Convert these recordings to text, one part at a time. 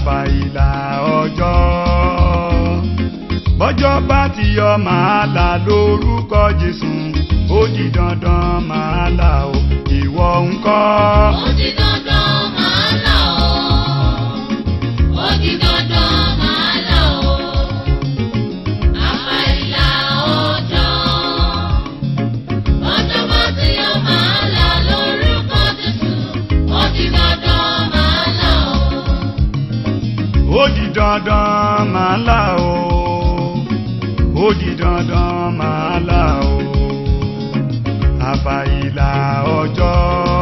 àfàìlà ọjọ́ bọ́jọ́ bá ti yọ màá là lórúkọ Jésù ó di dandan màá là o ìwọ ńkọ́. Ó di dandan màá là ó. Ó di dandan màá là ó. Àfàìlà ọjọ́. Ọjọ́ bá ti yọ màá là lórúkọ Jésù. Ó di dandan màá là ó. ó di dandan màá là o ó di dandan màá là o àfàìlà ọjọ́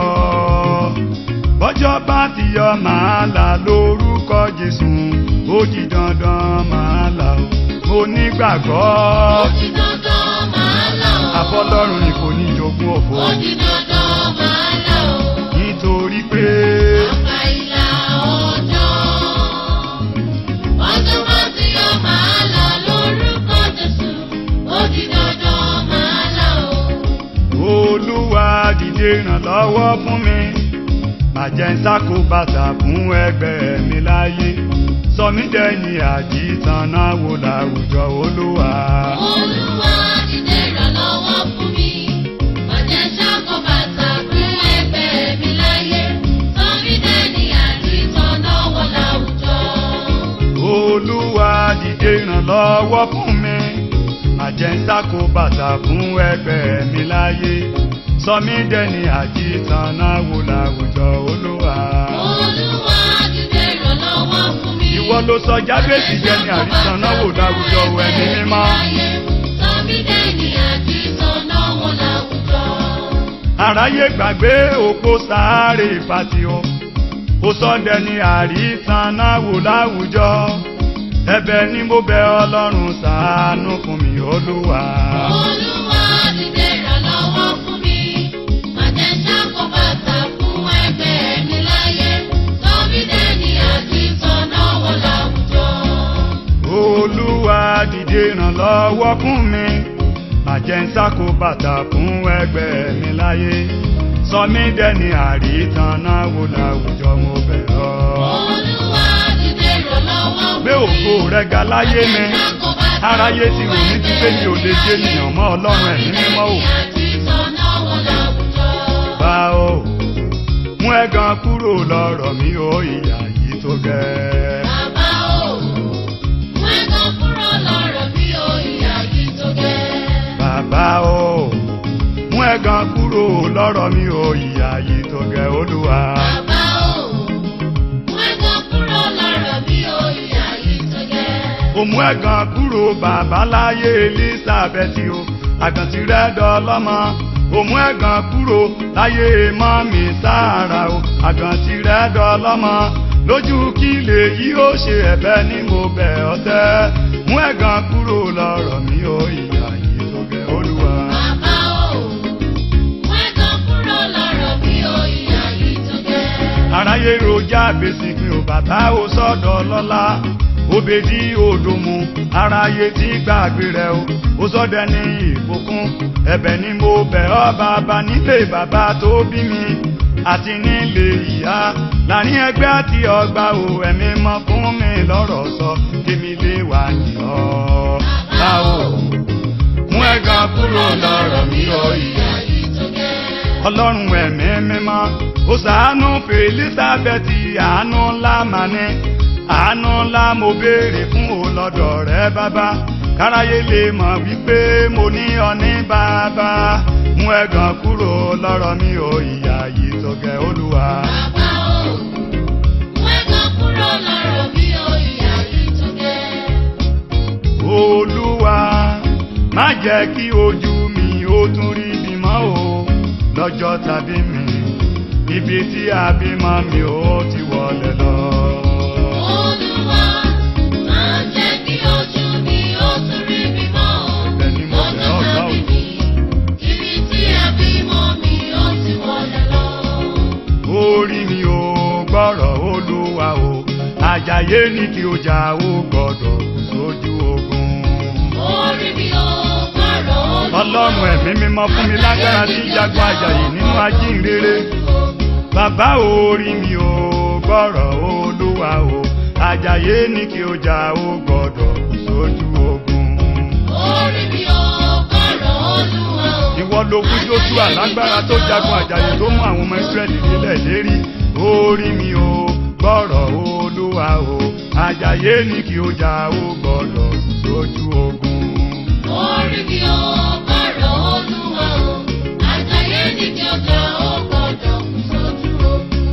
bọ́jọ́ bá ti yọ màá là lórúkọ Jésù ó di dandan màá là o mo nígbàgbọ́ Ó di dandan màá là ó. àfọlọ́run ni kò ní jogún òfò Ó di dandan màá là ó. nítorí pé Àfàìlà ọjọ́. Ọjọ́ bá ti yọ màá là lórúkọ Jésù. Ó di dandan màá là ó. olúwa dìde ìrànlọ́wọ́ fún mi má jẹ́ ń sákò bàtà fún ẹgbẹ́ mi láyé sọ mí dẹ́ni àjítànà wò láwùjọ olúwa. Olúwa dìde ìrànlọ́wọ́ fún mi. Má jẹ́ ṣáko bàtà fún ẹgbẹ́ mi láyé. Sọ́mi dẹ́ni àti tọ́nà wọ láwùjọ. olúwa dìde ìrànlọ́wọ́ fún mi má jẹ́ ń sákò bàtà fún ẹgbẹ́ mi láyé sọ mí dẹ́ni àjítànà wò láwùjọ olúwa. Olúwa dìde ìrànlọ́wọ́ fún mi. ìwọ ló sọ jábèsì jẹ́ ní àrísànà wò láwùjọ ẹni mímọ́. Sọ́mi dẹ́ni àti tọ́nà wọ láwùjọ. àráyé gbàgbé òpó sáré ìfàtìó ó sọdẹ ní àríṣànà wò láwùjọ ẹ̀bẹ̀ ni mo bẹ̀ Ọlọ́run ṣàánú fún mi Olúwa. Olúwa dìde ìrànlọ́wọ́ fún mi. Má jẹ́ ṣáko bàtà fún ẹgbẹ́ mi láyé. Sọ́mi dẹ́ni àti tọ́nà wọ láwùjọ. Olúwa dìde ìrànlọ́wọ́ fún mi má jẹ́ ń sákò bàtà fún ẹgbẹ́ mi láyé sọ mí dẹni àríṣànà wò láwùjọ mo bẹ̀ ọ́. Olúwa dìde ìrànlọ́wọ́ fún mi. gbé ògo rẹ̀ ga láyé mi aráyé ti rò ní pípé mi ò lè jẹ́ ènìyàn mọ́ Ọlọ́run ẹ̀mí mímọ́ o. Àti tọ́nà wọ láwùjọ. bá o mú ẹ̀gàn kúrò lọ́rọ̀ mi ó ìyà yìí tó gẹ́. Bàbá o, mú ẹ̀gàn kúrò lọ́rọ̀ mi o, ìyà yìí tó gẹ́. bàbá o mú ẹ̀gàn kúrò lọ́rọ̀ mi ó ìyà yìí tó gẹ́ olúwa. Bàbá o, mú ẹ̀gàn kúrò lọ́rọ̀ mi o, ìyà yìí tó gẹ́. ó mú ẹ̀gàn kúrò bàbá láyé Elizabeth o àgàntì rẹ̀ dọ́lọ́mọ ó mú ẹ̀gàn kúrò láyé mọ́mí Sára o àgàntì rẹ̀ dọ́lọ́mọ lójú kí lè yí ó ṣe ẹ̀bẹ̀ ni mo bẹ̀ ọ́ tẹ́ mú ẹ̀gàn kúrò lọ́rọ̀ mi ó ìyà yìí tó gẹ́ olúwa. Bàbá o, mú ẹ̀gàn kúrò lọ́rọ̀ mi o, ìyà yìí tó gẹ́. aráyé rojá gbèsè pé ò bàbá ò sọ́dọ̀ lọ́lá òbèdí òdòmù aráyé tí gbàgbé rẹ̀ o ó sọ́dẹ̀ ní ìbùkún ẹ̀bẹ̀ ni mo bẹ̀ ọ́ bàbá nílé bàbá tó bí mi àti nílé ìyá láàrin ẹgbẹ́ àti ọgbà o ẹ̀mí mọ́ fún mi lọ́rọ̀ sọ kémi lè wà ní ọ́ bá o mú ẹ̀gàn kúrò lọ́rọ̀ mi ò ìyá Ìyà yìí tó gẹ́. ọlọ́run ẹ̀mí mímọ́ ó ṣàánú fún elizabeth àánú ńlá mà ní àánú ńlá mo béèrè fún o lọ́dọ̀ rẹ bàbá káráyé lè mọ̀ wípé mo ní ọ ní bàbá mú ẹ̀gàn kúrò lọ́rọ̀ mi ò ìyà yìí tó gẹ́ olúwa. Bàbá o, mú ẹ̀gàn kúrò lọ́rọ̀ mi o, ìyà yìí tó gẹ́. olúwa má jẹ́ kí ojú mi ó tún rí bímọ o lọ́jọ́ tàbí mi ibi tí àbímọ mi ò ti wọlé lọ. Olúwa, máa jẹ́ kí ojú mi ó tún rí mi mọ́ o. Ibẹ̀ ni mo bẹ̀ ọ́ gbà o. Lọ́jọ́ tàbí mi, ibi tí àbímọ mi ó ti wọlé lọ. orí mi ò gbọ́rọ̀ olúwa o àjàyè ní kí o jà ó gbọ́dọ̀ kù sójú ogun. Orí mi ò gbọ́rọ̀ Olúwa. ọlọ́run ẹ̀mí mímọ́ fún mi lágbára tí jagun àjàyè nínú ajínrere. bàbá orí mi ò gbọ́rọ̀ olúwa o àjàyè ní kí o jà ó gbọ́dọ̀ kú sójú ogun. Orí mi ò gbọ́rọ̀ Olúwa o. ìwọ ló fún joshua lágbára tó jagun àjàyè tó mú àwọn ọmọ israẹli nílẹ̀ lérí orí mi ò gbọ́rọ̀ olúwa o àjàyè ní kí o jà ó gbọ́dọ̀ kú sójú ogun. Orí mi ò gbọ́rọ̀ Olúwa o. Àjàyè ní kí ọjà ó gbọ́dọ̀ kú sójú ogun.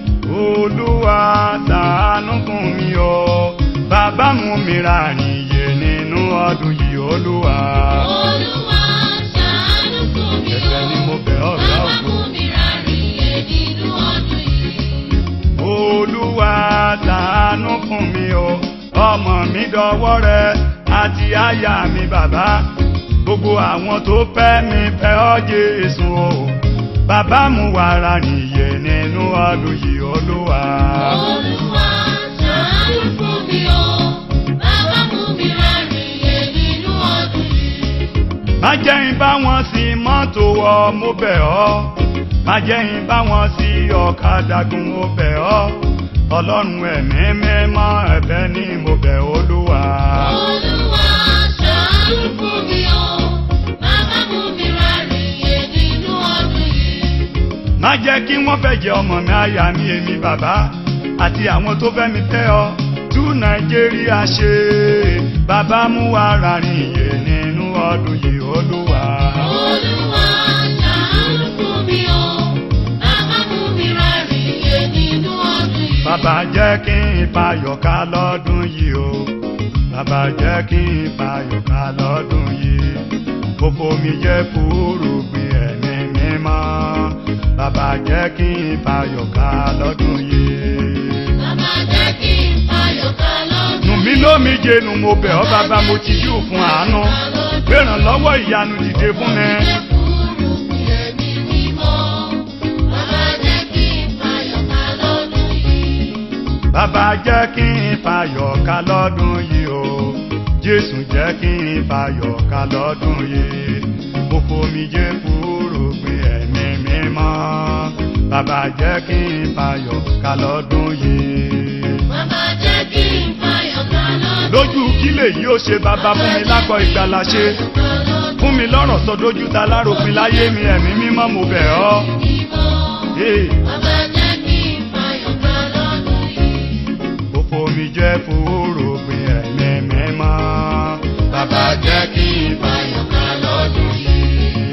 olúwa ṣàánú fún mi o bàbá mú mi rárìn yé nínú ọdún yìí olúwa. Olúwa ṣàánú fún mi o. ẹ̀bẹ̀ ni mo bẹ̀ ọ́ ọ̀gá Bàbá ògo. mú mi rárìn yé nínú ọdún yìí. olúwa ṣàánú fún mi o ọmọ mi dọwọ́ rẹ àti aya mi bàbá gbogbo àwọn tó fẹ́ mi fẹ́ ọ́ jésù o bàbá mu wàrà nìyẹn nínú ọdún yìí olúwa. Olúwa ṣàánú fún mi o. Bàbá mú mi rárìn yé nínú ọdún yìí. má jẹ́ ń bá wọn sí mọ́tò wọ mo bẹ̀ ọ́ má jẹ́ ń bá wọn sí ọ̀kadà gùn mo bẹ̀ ọ́ ọlọ́run ẹ̀mí mímọ́ ẹ̀bẹ̀ ni mo bẹ̀ olúwa. Olúwa ṣàánú fún mi o. Bàbá mú mi rárìn yé nínú ọdún yìí. má jẹ́ kí wọ́n fẹ́ jẹ ọmọ mi àyà mi èmi bàbá àti àwọn tó fẹ́ mi fẹ́ ọ tú nàìjíríà ṣe bàbá mú wa rárìn yé nínú ọdún yìí olúwa. Olúwa ṣàánú fún mi o. Bàbá mú mi rárìn yé nínú ọdún yìí. bàbá jẹ́ kí n fayọ̀ ká lọ́dún yìí o bàbá jẹ́ kí n fayọ̀ ká lọ́dún yìí gbogbo mi jẹ́ fúrúgbìn ẹ̀mí mímọ́ bàbá jẹ́ kí n fayọ̀ ká lọ́dún yìí. Bàbá jẹ́ kí n fayọ̀ ká lọ́dún nù mí lómi jẹnu mo bẹ̀ ọ́ bàbá mo ti yú fún àánú gbẹ̀ràn lọ́wọ́ ìyanu dìde fún mi. Jẹ́ fúrú bí ẹ̀mí mímọ́. Bàbá jẹ́ kí n fayọ̀ ká lọ́dún yìí. bàbá jẹ́ kí n fayọ̀ ká lọ́dún yìí o jésù jẹ́ kí n fayọ̀ ká lọ́dún yìí mo fomi jẹ́ fúrúgbìn ẹ̀mí mímọ́ bàbá jẹ́ kí n fayọ̀ ká lọ́dún yìí. Bàbá jẹ́ kí n fayọ̀ ká lọ́dún lójú kí lèyí ó ṣe bàbá fún mi lákọ̀ ìgbàlà ṣe fún mi lọ́rọ̀ sọ dójú ta láropin láyé mi ẹ̀mí mímọ́ mo bẹ̀ ọ́. Hey. Bàbá jẹ́ kí n fayọ̀ ká lọ́dún yìí. ó fomi jẹ́ fúrúgbìn ẹ̀mí mímọ́ bàbá jẹ́ kí n fayọ̀ ká lọ́dún yìí.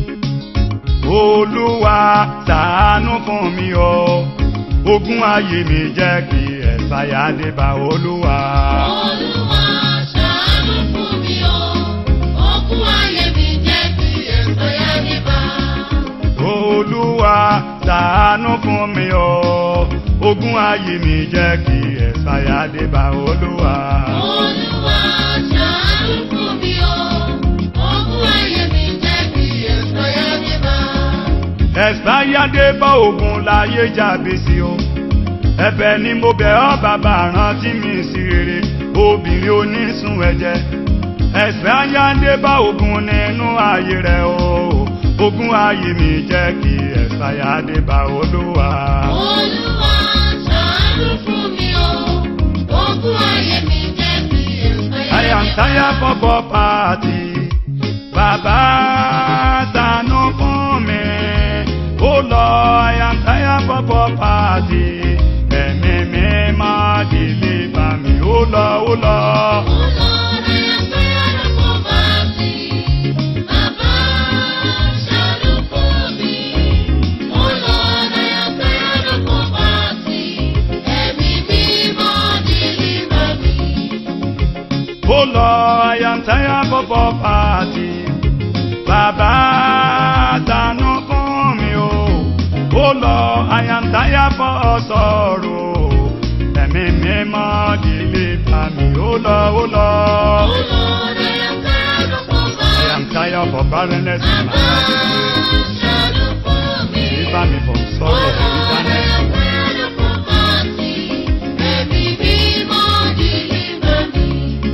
olúwa ṣàánú fún mi o ogún ayé mi jẹ́ kí ẹ̀sáyà dé bá olúwa. Olúwa ṣàánú fún mi o. Ogún ayé mi jẹ́ kí ẹ̀sọ́ yá ní bá. olúwa ṣàánú fún mi o ogún ayé mi jẹ́ kí ẹ̀sáyà dé bá olúwa. Olúwa ṣàánú fún mi o. Ogún ayé mi jẹ́ kí ẹ̀sọ́ yá ní bá. ẹ̀sáyà dé bá ogun láyé jáde sí o ẹ̀bẹ̀ ni mo bẹ̀ ọ́ bàbá rántí mi sí rere obìnrin onísun ẹ̀jẹ̀ ẹ̀sáyà dé bá ogun nínú ayé rẹ̀ o ogun ayé mi jẹ́ kí ẹ̀sáyà dé bá olúwa. Olúwa ṣàánú fún mi o. Ogún ayé mi jẹ́ kí ẹ̀sọ́ yá I ní am bá. tired for poverty. Bàbá ṣàánú fún mi. Oh Lord, I am tired for poverty. Ẹ̀mí mi máa deliver mi. Oh Lord, oh Lord. Oh Lord, I am tired of poverty. Bàbá ṣàánú fún mi. Oh Lord, I am tired of poverty. Ẹ̀mí mímọ́ deliver me. Oh Lord, I am tired for poverty. Bàbá ṣàánú fún mi o. Oh Lord, I am tired for sorrow. Ẹ̀mí mi máa deliver mi. Oh Lord, oh Lord. Oh Lord, I am tired of I poverty. am tired for barrenness in my Bàbá life. ṣàánú fún mi. Deliver me from Oh sorrow Lord, and I bitterness. am tired of poverty. Ẹ̀mí mímọ́ deliver me.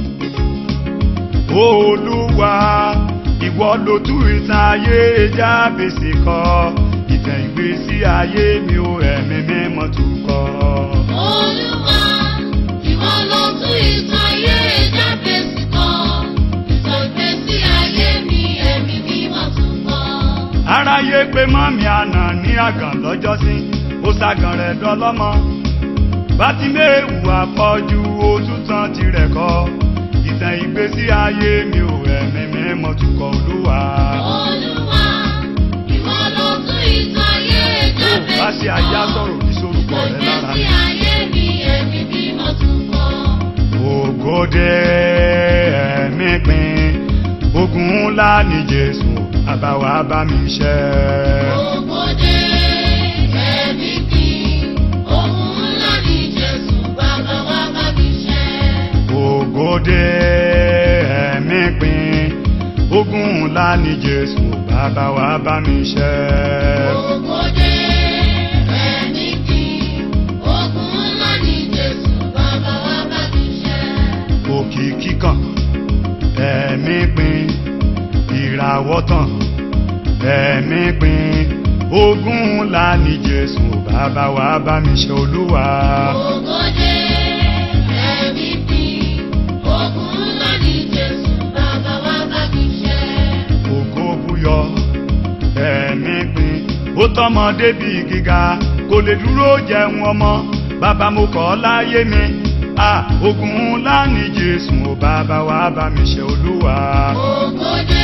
Olúwa, ìwọ ló tú ìtàn ayé Jábèsì kọ. Ìtàn ìgbésí ayé mi ò ẹ̀mí mímọ́ tún kọ. Olúwa, ìwọ pé mọ́mí àná ní àgàn lọ́jọ́sí ó ṣàgàn rẹ̀ dọ́lọ́mọ bátíméèwù àpọ̀jù òtútàn tirẹ̀ kọ́ ìtàn ìgbésí ayé mi ò ẹ̀mí mímọ́ tukọ̀ olúwa. Olúwa, ìwọ ló tún ìtàn ayé ó jáde bá ṣe àyà sọ̀rọ̀ ní sorúkọ rẹ̀ lára Ìgbésí mi. ayé mi ẹ̀mí mímọ́ tún kọ́. ògòdè ẹ̀mí pin ogun ńlá ní jésù àbáwá bá mi ṣẹ́. Ògbódé ẹ̀mí kí ohun ńlá ní Jésù bàbá wa bá mi ṣe. ògòdè ẹ̀mí pin ogun ńlá ní jésù bàbá wa bá mi ṣẹ́. Ògbódé ẹ̀mí kí ohun ńlá ní Jésù bàbá wa bá mi ṣe. òkìkí kan ẹ̀mí pin ìràwọ̀ tán ẹ̀mí pin ogun ńlá ní jésù bàbá wa bá mi ṣe olúwa. Ògbódé ẹ̀mí kí ohun ńlá ní Jésù bàbá wa bá mi ṣe. ògo búyọ ẹ̀mí pin ó tọ́mọ débi gíga kò lè dúró jẹun ọmọ bàbá mo kọ́ láyé mi à ogun ńlá ní jésù ò bàbá wa bá mi ṣe olúwa. Ògbódé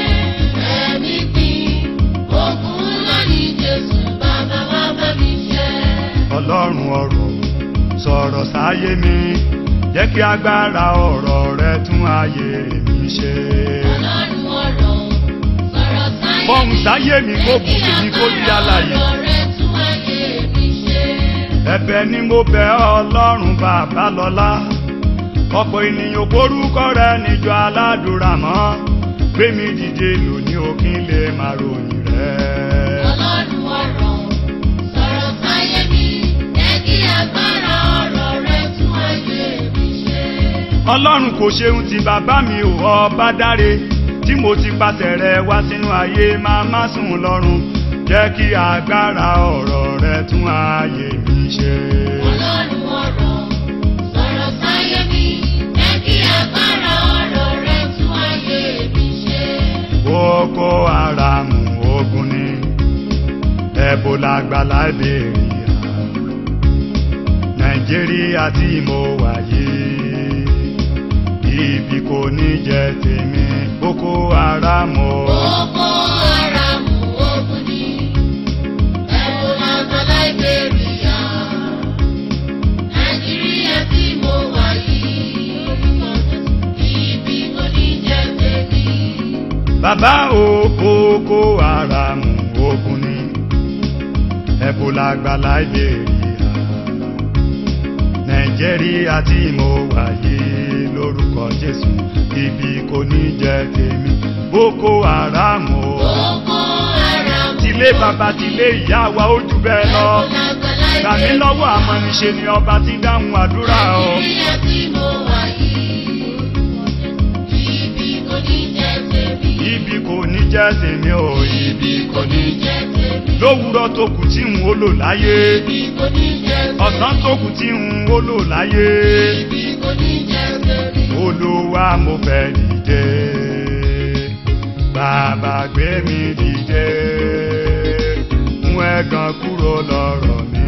ẹ̀mí kí ohun ńlá ní Jésù bàbá wa bá mi ṣe. ọlọ́run ọ̀rọ̀ sọ̀rọ̀ sáyé mi jẹ́ kí agbára ọ̀rọ̀ rẹ tún ayé mi ṣe. Ọlọ́run ọ̀rọ̀ sọ̀rọ̀ sáyé fọ́hùn sáyé mi kó bù mí kó di alààyè. ọ̀rọ̀ rẹ tún ayé mi ṣe. ẹ̀bẹ̀ ni mo bẹ̀ ọ́ ọlọ́run bàbá lọ́lá ọ̀pọ̀ ènìyàn korúkọ rẹ níjọ aládùúrà mọ́ gbé mi dìde lónìí òkín lè máa ròyìn rẹ. Ọlọ́run ọ̀rọ̀ sọ̀rọ̀ sáyé mi jẹ́ kí agbára ọ̀rọ̀ rẹ tún ayé mi ṣe. ọlọ́run kò ṣeun ti bàbá mi ò ọba dáre tí mo ti pàṣẹ rẹ wá sínú ayé máa má sùn lọ́rùn jẹ́ kí agbára ọ̀rọ̀ rẹ tún ayé mi ṣe. Ọlọ́run ọ̀rọ̀ sọ̀rọ̀ sáyé mi jẹ́ kí agbára ọ̀rọ̀ rẹ tún ayé mi ṣe. Boko Haram ogun ni Ebola gba Liberia Nàìjíríà tí mo wà yìí ibi kò ní jẹ́ tèmi Boko Haram o. Boko Haram ogun ni Ebola gba Liberia. Nàìjíríà tí mo wà yìí ibi kò ní jẹ́ tèmi. Bàbá o Boko Haram ogun ni Ebola gba Liberia Nàìjíríà tí mo wà yìí lórúkọ Jésù ibi kò ní jẹ́ tèmi Boko Haram o. Boko Haram tilé bàbá tilé ìyá wa ó jù bẹ́ẹ̀ lọ Ebola gba Liberia. gbà mí lọ́wọ́ amọ̀niṣe ni ọba ti dáhùn àdúrà o. Nàìjíríà tí mo wà yìí ibi kò ní jẹ́ tèmi. ibi kò ní jẹ́ tèmi o ibi kò ní jẹ́. jẹ́ tèmi. lówùúrọ̀ tó kù tí n ó lò láyé Ibi kò ní jẹ́ tèmi. ọ̀sán tó kù tí n ó lò láyé Ibi kò ní jẹ́ tèmi. olúwa mo fẹ́ dìde bàbá gbé mi dìde mú ẹ̀gàn kúrò lọ́rọ̀ mi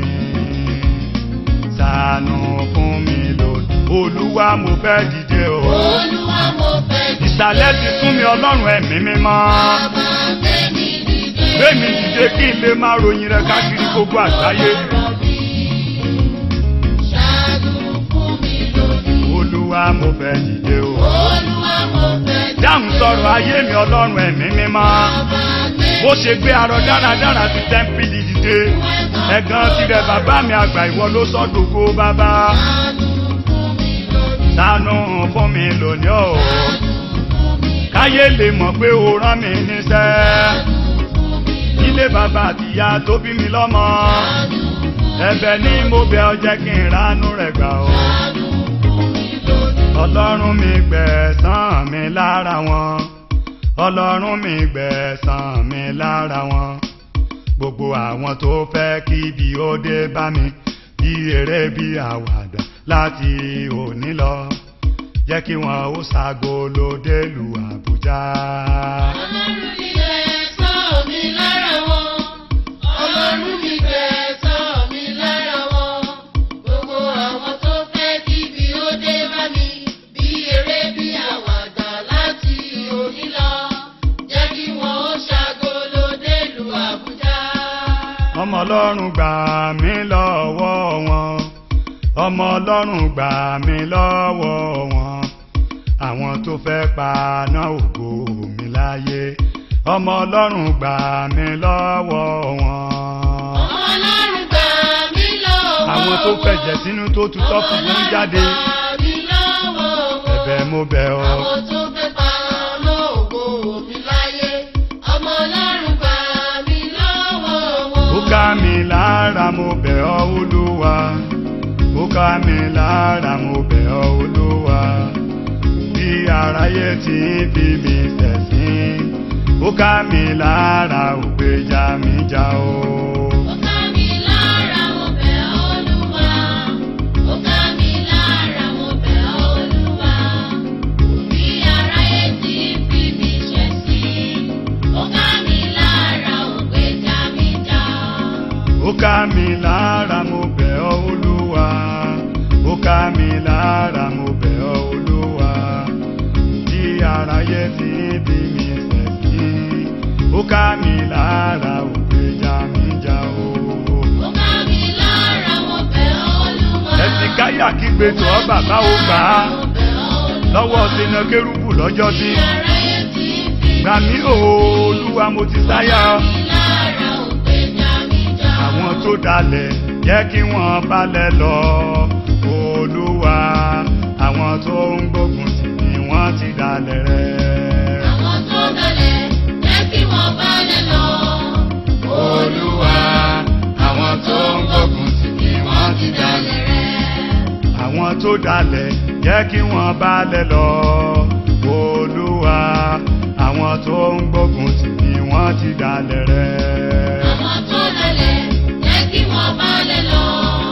ṣàánú fún mi lónìí olúwa mo fẹ́ dìde o Olúwa mo fẹ́ dìde. ìsàlẹ̀ ti fún mi ọlọ́run ẹ̀mí mímọ́ Bàbá gbé mi dìde. gbé mi dìde kí n lè máa ròyìn rẹ káàkiri gbogbo àgbáyé Ọ̀rọ̀ mi ṣàánú fún mi lónìí. olúwa mo fẹ́ dìde o Olúwa mo fẹ́ dìde. dáhùn sọ̀rọ̀ ayé mi ọlọ́run ẹ̀mí mímọ́ Bàbá gbé bó ṣe gbé arọ dáradára ti tẹ́ḿpìlì dìde ẹ̀gàn tirẹ̀ bàbá mi àgbà ìwọ ló sọ́dọ̀gbò bàbá ṣàánú fún mi lónìí. ṣàánú fún mi lónìí o káyé lè mọ̀ pé o rán mi níṣẹ́ ilé bàbá àtìyá tó bí mi lọ́mọ ẹ̀bẹ̀ ni mo bẹ̀ ọ́ jẹ́ kí n ránú rẹ̀ gbà o ọlọ́run mi gbẹ̀san mi lára wọn ọlọ́run mi gbẹ̀san mi lára wọn gbogbo àwọn tó fẹ́ kí ibi ó dé bá mi bí eré bí àwàdà láti òní lọ jẹ́ kí wọn ó ṣàgó lóde lu Àbújá. Ọlọ́run ilé ẹ̀sọ́ mi lára wọn. ọlọ́run gbà mí lọ́wọ́ wọn ọmọ ọlọ́run gbà mí lọ́wọ́ wọn àwọn tó fẹ́ paná ògo mi láyé ọmọ ọlọ́run gbà mí lọ́wọ́ wọn. Ọlọ́run gbà mí lọ́wọ́ àwọn tó fẹ̀jẹ̀ sínú tó tutọ́ fún un jáde Ọlọ́run gbà mí lọ́wọ́ ẹ̀bẹ̀ mo bẹ̀ ọ́. Àwọn tó fẹ́ pa lóògùn mi láyé. Ọmọ Ọlọ́run gbà mí lọ́wọ́ wọn. ó ká mi lára mo bẹ̀ ọ́ olúwa ó ká mi lára mo bẹ̀ ọ́ olúwa bí aráyé ti ń fi mi ṣẹ̀sín ó ká mi lára ò gbèjà mi jà o. Ó ká mi lára mo bẹ̀ ọ́ Olúwa. Ó ká mi lára mo bẹ̀ ọ́ Olúwa. Bí aráyé ti fi mi ṣẹ̀sín. Ó ká mi lára ò gbèjà mi jà. ó ká mi lára mo bẹ̀ ọ́ olúwa ó ká mi lára mo bẹ̀ ọ́ olúwa tí aráyé ti ń bí mi ṣẹ̀sín ó ká mi lára ò gbèjà mi jà o. Ó ká mi lára mo bẹ̀ ọ́ Olúwa. ẹ̀sìn káyà kígbe tó ọ́ bàbá ó gbà á Mo bẹ̀ ọ́ Olúwa. lọ́wọ́ sínú kérúbù lọ́jọ́ sí Bí aráyé ti fi gbà mí o olúwa mo ti sáyà mi lára ò gbèjà mi jà. àwọn tó dalẹ̀ jẹ́ kí wọ́n balẹ̀ lọ olúwa àwọn tó ń gbógun tì ní wọ́n ti dalẹ̀ rẹ̀. Àwọn tó dalẹ̀ jẹ́ kí wọ́n balẹ̀ lọ. olúwa àwọn tó ń gbógun tì ní wọ́n ti dalẹ̀ rẹ̀. rẹ̀. àwọn tó dalẹ̀ jẹ́ kí wọ́n balẹ̀ lọ olúwa àwọn tó ń gbógun tì ní wọ́n ti dalẹ̀ rẹ̀. Àwọn tó dalẹ̀ jẹ́ kí wọ́n balẹ̀ lọ.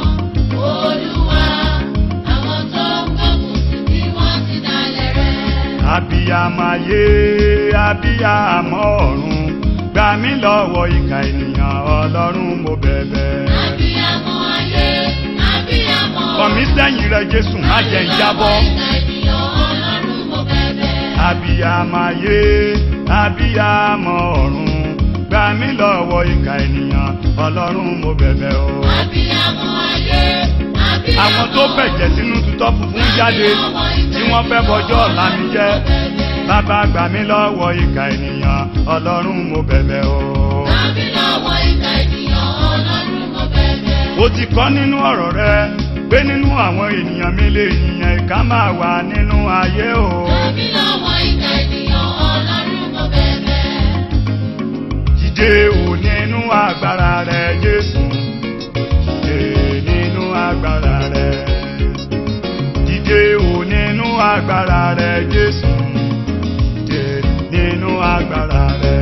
Olúwa, àwọn tó ń gbógun tì mí wọ́n ti dalẹ̀ rẹ̀. abiyamọ ayé abiyamọ ọ̀run gbà mí lọ́wọ́ ìkà ènìyàn ọlọ́run mo bẹ̀bẹ̀. Abiyamọ ayé, abiyamọ. kọ̀ mí sẹ́yìn rẹ jésù má jẹ́ ń jábọ́. Ìka ènìyàn Ọlọ́run mo bẹ̀bẹ̀. abiyamọ ayé abiyamọ ọ̀run gbà mí lọ́wọ́ ìkà ènìyàn ọlọ́run mo bẹ̀bẹ̀ o. Abiyamọ ayé, abiyamọ. àwọn tó fẹ̀jẹ̀ sínú tutọ́ funfun jáde tí wọ́n fẹ́ bọjọ́ ọ̀la mi jẹ́ bàbá gbà mí lọ́wọ́ ìkà ènìyàn ọlọ́run mo bẹ̀bẹ̀ o. Tàbí lọ́wọ́ ìka ènìyàn Ọlọ́run mo bẹ̀bẹ̀. ó ti kọ́ nínú ọ̀rọ̀ rẹ pé nínú àwọn ènìyàn mi lè yìnyẹn ìka máa wà nínú ayé o. Tàbí lọ́wọ́ ìka ènìyàn Ọlọ́run mo bẹ̀bẹ̀. Dìde ò nínú agbára rẹ Jésù. Dìde nínú agbára rẹ. Dìde ò nínú agbára rẹ Jésù. Dìde nínú agbára rẹ.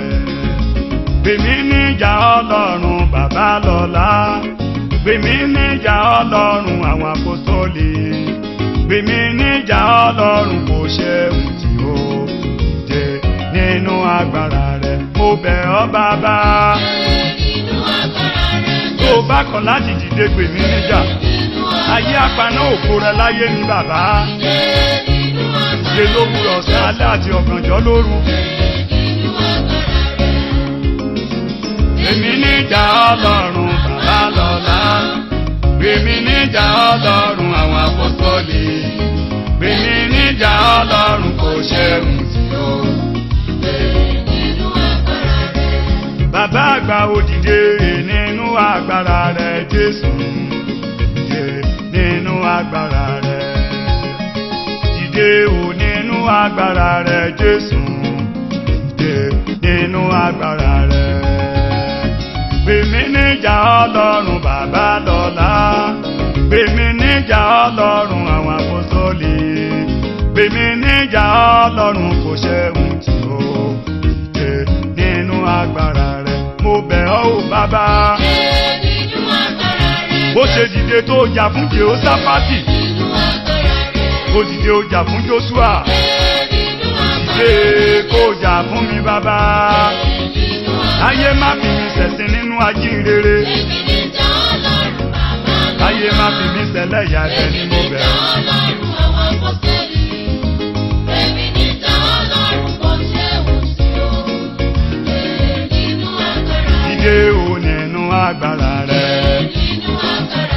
Gbèmí níjà Ọlọ́run bàbá lọ́lá. Gbèmí níjà Ọlọ́run àwọn apostoli. Gbèmí níjà Ọlọ́run kò ṣe ohun tí ó dìde nínú agbára rẹ̀. Mo bẹ̀ ọ́ bàbá. Nínú agbára rẹ̀ Tó o bá kọ̀ láti dìde gbèmí níjà. nínú Ayé apaná òkú rẹ láyé ní bàbá. nínú agbára Ṣé lówùrọ̀ ọ̀sán alẹ́ àti ọ̀gànjọ́ lóru? nínú agbára rẹ̀. Gbèmí níjà Ọlọ́run bàbá lọ́lá. Gbèmí níjà Ọlọ́run àwọn apọ́sọ́lì. Gbèmí níjà Ọlọ́run kò ṣe ohun tí ó dìde. Nínú agbára rẹ̀. Bàbá àgbà òdìdé nínú agbára rẹ̀ Jésù. Dìde nínú agbára rẹ̀. Dìde ò nínú agbára rẹ̀ Jésù. Dìde nínú agbára rẹ̀. Gbèmí níjà Ọlọ́run bàbá lọ́lá. Gbèmí níjà Ọlọ́run àwọn àpòsólì. Gbèmí níjà Ọlọ́run kò ṣe ohun tí ó dìde nínú agbára rẹ̀. Mo bẹ̀ ọ́ ò bàbá. Nínú agbára rẹ̀. Bó ṣe dìde tó jà fún Jehoshaphati. Nínú agbára rẹ̀. Kó dìde ó jà fún Joshua. Nínú agbára Dìde kó jà fún mi bàbá. Nínú agbára Ayé má fi mi ṣẹ̀sín nínú ajínrere. Èmi ní ìjà Ọlọ́run bàbá. Ayé má fi mi ṣẹlẹ̀ ìyá ẹ̀bẹ̀ ni mo bẹ̀ ọ́. Ọlọ́run àwọn apọ́sítélì. Èmi ní ìjà Ọlọ́run kò ṣe wù sí o. Nínú agbára rẹ̀. Dìde ò nínú agbára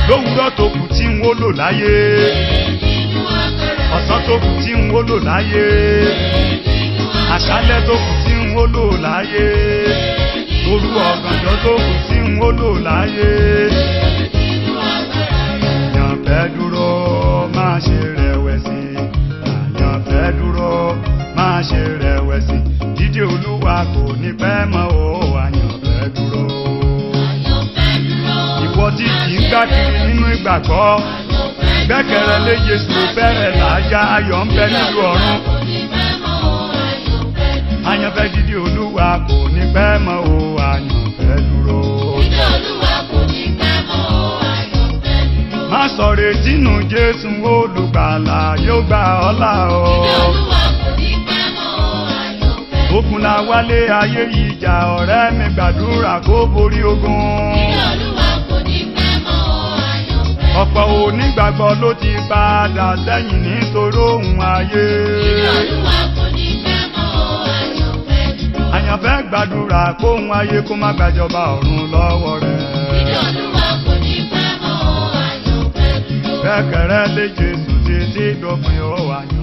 lówùúrọ̀ tó kù tí n ó lò láyé nínú agbára ọ̀sán tó kù tí n ó lò láyé nínú àṣálẹ́ tó kù tí n ó lò láyé òru ọ̀gànjọ́ tó kù tí n ó lò láyé nínú agbára rẹ̀. àyàn fẹ́ dúró má ṣe rẹ̀wẹ̀sì àyàn fẹ́ dúró má ṣe rẹ̀wẹ̀sì dídé olúwa kò ní pẹ́ mọ́ o àyàn fẹ́ dúró. Àyànfẹ́ dúró. ìwọ tí kì í gbá kiri nínú ìgbàgbọ́ Àyànfẹ́ gbẹ́kẹ̀rẹ́ lé Jésù fẹ́rẹ̀ láyà ayọ̀ ń bẹ nílùú ọ̀run kò ní pẹ́ mọ́ o, àyànfẹ́ dúró. àyànfẹ́ dídé olúwa kò ní pẹ́ mọ́ o àyànfẹ́ dúró. Dídé Olúwa kò ní pẹ́ mọ́ o, àyànfẹ́ dúró. má sọ retí nù Jésù olùgbàlà yóò gbà ọ́ là o. Dídé Olúwa kò ní pẹ́ mọ́ o, àyànfẹ́ dúró. ogun la wálé ayé yìí jà ọ̀rẹ́ mi gbàdúrà kó borí ogun. Dídé Olúwa kò ní pẹ́ mọ́ o, àyànfẹ́ dúró. ọ̀pọ̀ onígbàgbọ́ ló ti padà sẹ́yìn nítorí ohun ayé. Dídé Olúwa kò ní pẹ́ mọ́ o, àyànfẹ́ dúró. àyànfẹ́ gbàdúrà kóhun ayé kó má gbàjọba ọ̀run lọ́wọ́ rẹ̀. Dídé Olúwa kò ní pẹ́ mọ́ o, àyànfẹ́ dúró. gbẹ́kẹ̀rẹ́ lé Jésù títí dópin ó wà ní